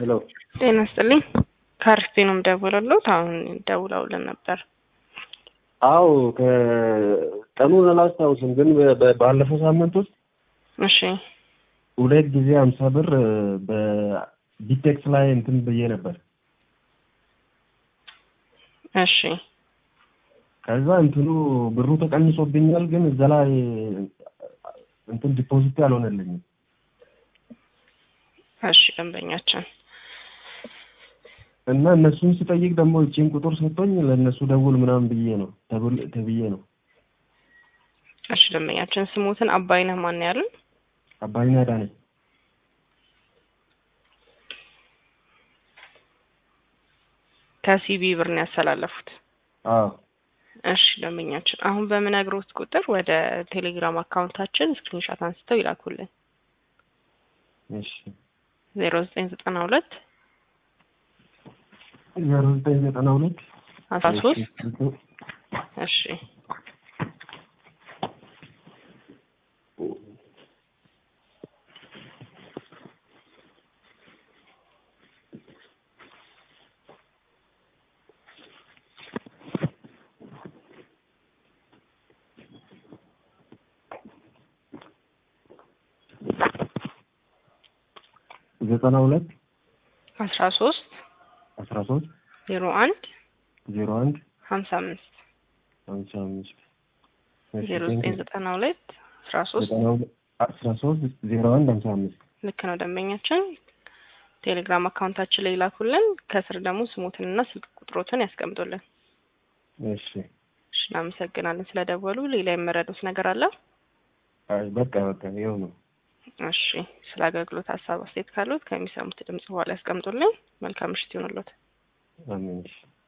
ሄሎ ጤና ይስጥልኝ። ከአርፌ ነው የምደውልልዎት። አሁን ደውለውልን ነበር። አዎ ከቀኑን አላስታውስም፣ ግን በ- ባለፈው ሳምንት ውስጥ እሺ ሁለት ጊዜ ሀምሳ ብር በቢቴክስ ላይ እንትን ብዬ ነበር። እሺ ከዛ እንትኑ ብሩ ተቀንሶብኛል፣ ግን እዛ ላይ እንትን ዲፖዚት አልሆነልኝም። እሺ ደንበኛችን እና እነሱን ስጠይቅ ደግሞ እቺን ቁጥር ሰጥቶኝ ለእነሱ ደውል ምናምን ብዬ ነው ተብል- ተብዬ ነው። እሺ ደንበኛችን ስሙትን አባይነህ ማን ያሉን? አባይና ዳነ ከሲቢ ብር ነው ያስተላለፉት። አዎ እሺ ደንበኛችን አሁን በምነግሮት ቁጥር ወደ ቴሌግራም አካውንታችን ስክሪንሾት አንስተው ይላኩልን። እሺ ዜሮ ዘጠኝ ዘጠና ሁለት ዜሮ ዘጠኝ ዘጠና ሁለት አስራ ሶስት እሺ ዘጠና ሁለት አስራ ሶስት አስራ ሶስት ዜሮ አንድ ዜሮ አንድ ሀምሳ አምስት ሀምሳ አምስት እሺ፣ ዜሮ ዘጠኝ ዘጠና ሁለት አስራ ሶስት ዘጠና ሁለት አስራ ሶስት ዜሮ አንድ ሀምሳ አምስት ልክ ነው ደንበኛችን። ቴሌግራም አካውንታችን ላይ ይላኩልን። ከስር ደግሞ ስሞትንና ስልክ ቁጥሮትን ያስቀምጡልን። እሺ እሺ እናመሰግናለን ስለደወሉ። ሌላ የመረዱት ነገር አለ? አይ በቃ በቃ ይኸው ነው። እሺ ስለ አገልግሎት ሀሳብ አስተያየት ካሉት ከሚሰሙት ድምጽ በኋላ ያስቀምጡልን። መልካም ምሽት ይሆንልዎት። አሜን እሺ